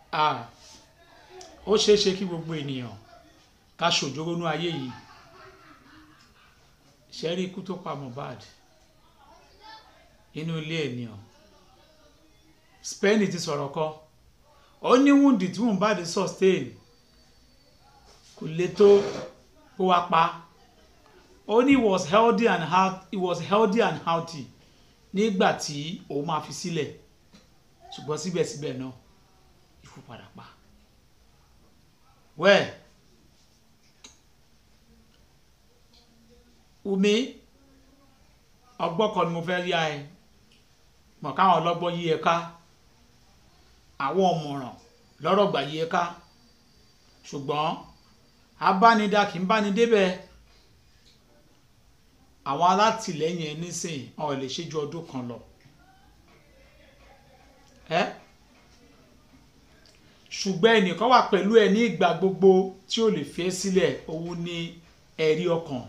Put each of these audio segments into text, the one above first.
ah ó ṣeé ṣe kí gbogbo ènìyàn ká ṣòjóró nú ayé yìí ṣe rí ikú tó pa Mohbad inú ilé ènìyàn Spain ti sọ̀rọ̀ kọ́ ó ní wúndì tí Mohbad sustain kò lè tó kó wá pa ó ní he was healthy and healthy he was healthy and healthy nígbà tí òun máa fi sílẹ̀ ṣùgbọ́n síbẹ̀síbẹ̀ náà ikú padà pa wẹ́ẹ̀ Wùmí ọgbọ́n kan ni mo fẹ́ rí ẹ mọ̀ káwọn ọlọ́gbọ́n yí ẹ ká àwọn ọ̀mọ̀ràn lọ́rọ̀ gbà yí ẹ ká ṣùgbọ́n abánidá kì í báni débẹ̀ àwọn alátìlẹ́yìn ẹ nísìn wọn ò lè ṣe ju ọdún kan lọ ẹ ṣùgbọ́n ẹnìkan wà pẹ̀lú ẹ ní ìgbà gbogbo tí ó lè fi ẹ́ sílẹ̀ òun ní ẹ̀rí ọkàn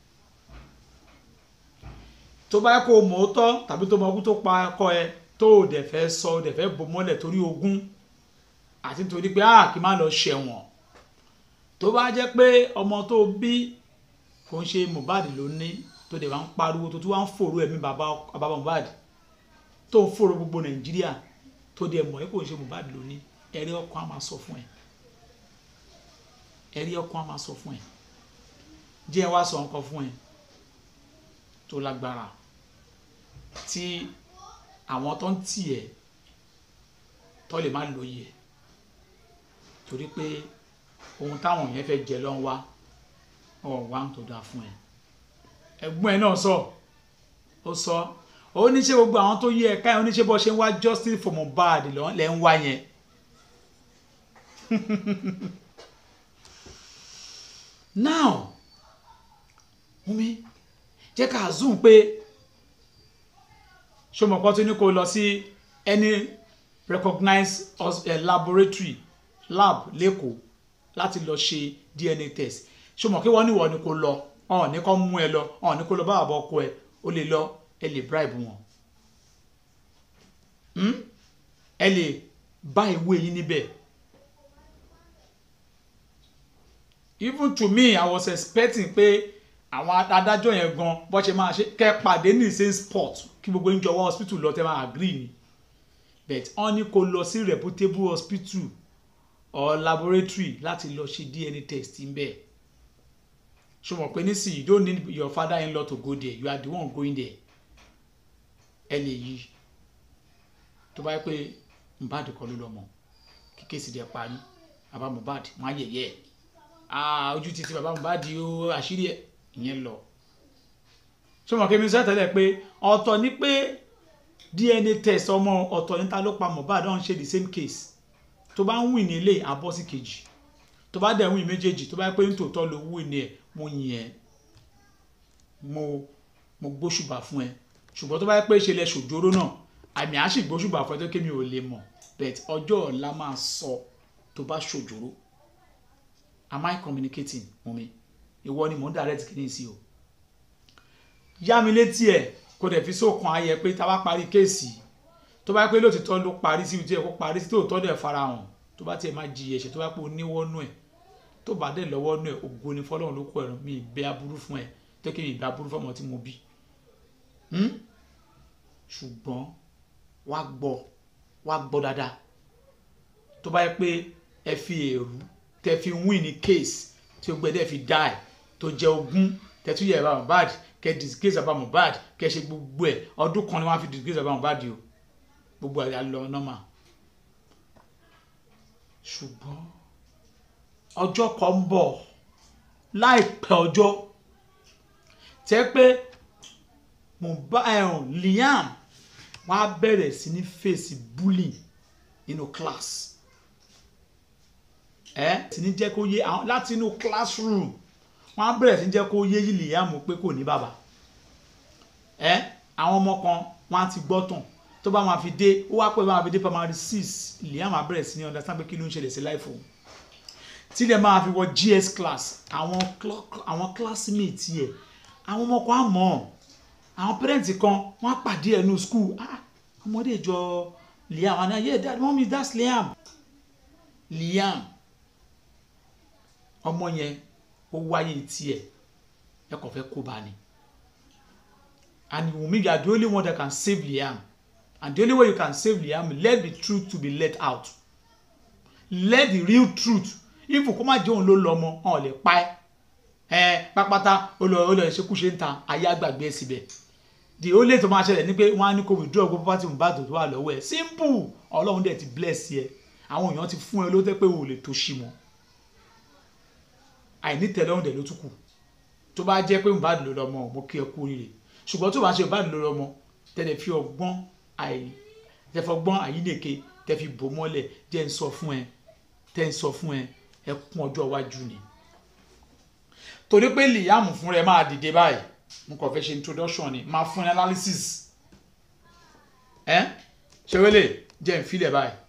tó bá yẹ kó mọ̀ ó tọ́ tàbí tó mọ ogún tó pa ọkọ ẹ tó o dẹ̀ fẹ́ sọ o dẹ̀ fẹ́ bò mọ́lẹ̀ torí ogún àti nítorí pé a kì í má lọ ṣẹ̀wọ̀n tó bá jẹ́ pé ọmọ tó bí kò ń ṣe Mohbad ló ní tó dẹ̀ wá ń pariwo tó tún wá ń fòrò ẹ̀mí bàbá bàbá Mohbad tó ń fòrò gbogbo Nàìjíríà tó dẹ̀ mọ̀ ẹ́ kò ń ṣe Mohbad ló ní ẹ̀rí ọkàn á máa sọ fún ẹ ẹ̀rí ọkàn á máa sọ fún ẹ jẹ́ wá sọ nǹkan fún ẹ tó lágbára tí àwọn tó ń tì ẹ́ tó lè má lóye torí pé ohun táwọn yẹn fẹ́ jẹ ló ń wá ọ̀ wá ń tó dáa fún ẹ ẹ̀gbọ́n ẹ náà sọ ó sọ ó ní ṣe gbogbo àwọn tó yẹ ẹ̀ka ẹ̀ ó ní ṣe bó ṣe ń wá justice for Mohbad lẹ́ ń wá yẹn now Wunmi jẹ́ ká zoom pé ṣọmọkọ tó ní kó lọ sí any recognized uh, laboratory lab lẹ́kọ̀ọ́ láti lọ ṣe DNA test ṣọmọ kí wọ́n ní wọ́n ní kó lọ ọ̀hún ní kó mú ẹ lọ ọ̀hún ní kó lọ bá àbọ̀ ọkọ ẹ ó lè lọ ẹ lè bribe wọn ẹ lè bá ìwé yín níbẹ̀ even to me I was expecting pé àwọn adájọ́ yẹn gan bó ṣe máa ṣe kẹ́ pàdé ní same spot kí gbogbo ń jọwọ́ hospital lọ tẹ́ máa agree ni but wọ́n ní kó lọ sí reputable hospital or laboratory láti lọ ṣe DNA test ń bẹ̀ ṣe mọ̀ pé nísìnyí you don't need your father in law to go there you are the one going there ẹ lè yí tó bá yẹ pé Mohbad kọ́ ló lọ́mọ kí kéèsì dẹ̀ parí bàbá Mohbad wọ́n á yẹ̀yẹ́ ẹ̀ ojú ti ti bàbá Mohbad o àṣírí ẹ̀ ìyẹn lọ ṣọmọ kí mi sọ tẹ́lẹ̀ pé ọ̀tọ̀ ni pé DNA test ọmọ ọ̀tọ̀ níta ló pa Mohbad ọ̀hún ṣe the same case tó bá ń win ní ilé àbọ̀ sí kejì tó bá dẹ̀ win méjèèjì tó bá pé nítòótọ́ ló win ní ẹ̀ mo yìn ẹ́ mo mo gbóṣùbà fún ẹ ṣùgbọ́n tó bá pé ṣe lẹ ṣòjóró náà àmì àṣì gbóṣùbà fún ẹ tó kémi ò lè mọ̀ but ọjọ́ ọ̀la máa sọ tó bá ṣòjóró am I communicating Wunmi ìwọ ni mò ń direct kìíní sí o yá mi létí ẹ kó dẹ̀ fi sókun ayẹ pé tá a bá parí kéèsì tó bá pé lóòtítọ́ ló parí síbi tí ẹ kó parí sí tòótọ́ dẹ̀ farahàn tó bá tiẹ̀ máa jìyà ẹ̀ṣẹ̀ tó bá pé o níwọ́nú ẹ̀ tó bá dẹ̀ lọ́wọ́nú ẹ̀ ògo ni fọlọ́run ló kọ ẹ̀rọ mi ìbẹ́ aburú fún ẹ tó kí mi ìbẹ́ aburú fọmọ tí mo bí ṣùgbọ́n wá gbọ́ wá gbọ́ dáadáa tó bá yẹ pé ẹ fi èrú tẹ fi win ní case tí o gbẹdẹ fi die tó jẹ ogún tẹtú yẹ bàbá Mohbad kẹ disgrace bàbá Mohbad kẹ ṣe gbogbo ẹ ọdún kan ni wọn fi disgrace bàbá Mohbad o gbogbo ẹ lọ normal ṣùgbọ́n ọjọ́ kan ń bọ̀ láìpẹ́ ọjọ́ tẹ́ pé Mohbad Liam wọ́n á bẹ̀rẹ̀ sí ní fèsì bullying nínú class ẹ sì ní jẹ́ kó yé àwọn láti inú classroom wọ́n á bẹ̀rẹ̀ sí ní jẹ́ kó yé Liam pé kò ní bàbá ẹ àwọn ọmọ kan wọ́n á ti gbọ́ tàn tó bá máa fi dé ó wá pẹ́ bá máa fi dé primary six Liam á bẹ̀rẹ̀ sí ní understand pé kí ló ń ṣẹlẹ̀ sí life òun tí lè máa fi wọ GS class àwọn àwọn classmates yẹ àwọn ọmọ kan á mọ̀ àwọn parents kan wọ́n á pàdé ẹ̀ ní school ah ọmọdé ìjọ Liam àná yeah dad mommy that's Liam Liam ọmọ yẹn ó wáyé tiẹ̀ ẹ kàn fẹ́ kó bá ni and Wunmi you are the only one that can save Liam and the only way you can save Liam let the truth to be let out let the real truth if kó má jẹ́ òun ló lọ ọmọ wọn ò lè pa ẹ́ ẹ pápátá ó lọ ó lọ ìṣekúṣe ń ta ayé àgbàgbé ẹ síbẹ̀ the only tó máa ṣẹlẹ̀ ni pé wọ́n á ní kó withdraw gbogbo property Mohbad tó wà lọ́wọ́ ẹ̀ simple ọlọ́run dẹ̀ ti bless ẹ àwọn èèyàn ti fún ẹ ló tẹ́ pé o ò lè tó ṣì mọ́ àìní tẹ́lọ́rùn dẹ̀ ló tún kù tó bá jẹ́ pé Mohbad ló lọ́mọ mo kí ẹ kú oríire ṣùgbọ́n tó bá ṣe Mohbad ló lọ́mọ tẹ́lẹ̀ fi ọgbọ́n àì tẹ́fọgbọ́n àyílèké tẹ́ fi bò mọ́lẹ̀ jẹ́ ń sọ fún ẹ tẹ́ ń sọ fún ẹ ẹ kún ọjọ́ iwájú ni torí pé Liam fún rẹ máa dìde báyìí mo kàn fẹ́ ṣe introduction ni máa fún ẹ analysis ẹ ṣe wẹ́lẹ̀ jẹ́ ń filẹ̀ báyìí